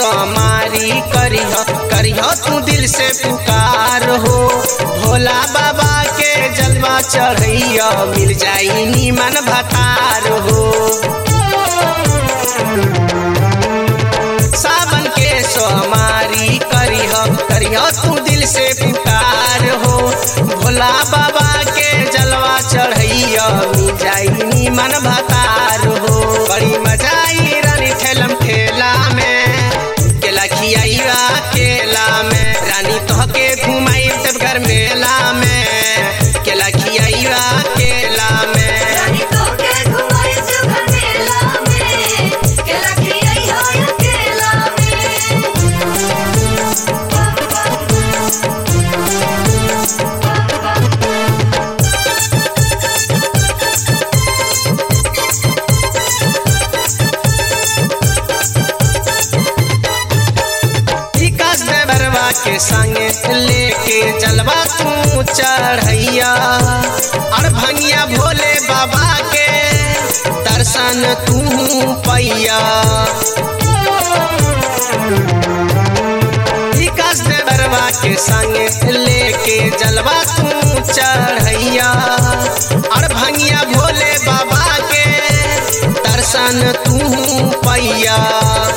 सोमारी करिह करिह तू दिल से पुकार हो भोला बाबा के जलवा चढ़ैया मिल जाई नीमन भतार हो सावन के सोमारी करिह करिह तू दिल से पुकार हो भोला बाबा के जलवा चढ़ैया मिल जाई नीमन भतार हो बड़ी मजा आई रानी ठेलम ठेला में केला खियाइया केला में रानी तोह के घुमाई तब घर मेला में केला खियाइया केला में रानी तोके घुमाई सुघर मेला में केला खियाई हो अकेला में विकास देवरवा के संगे लेके जलवा तू चढ़ैया और भंगिया भोले बाबा के दर्शन तू पैया विकास देवरवा के संगे लेके जलवा तू चढ़ैया और भंगिया भोले बाबा के दर्शन तू पैया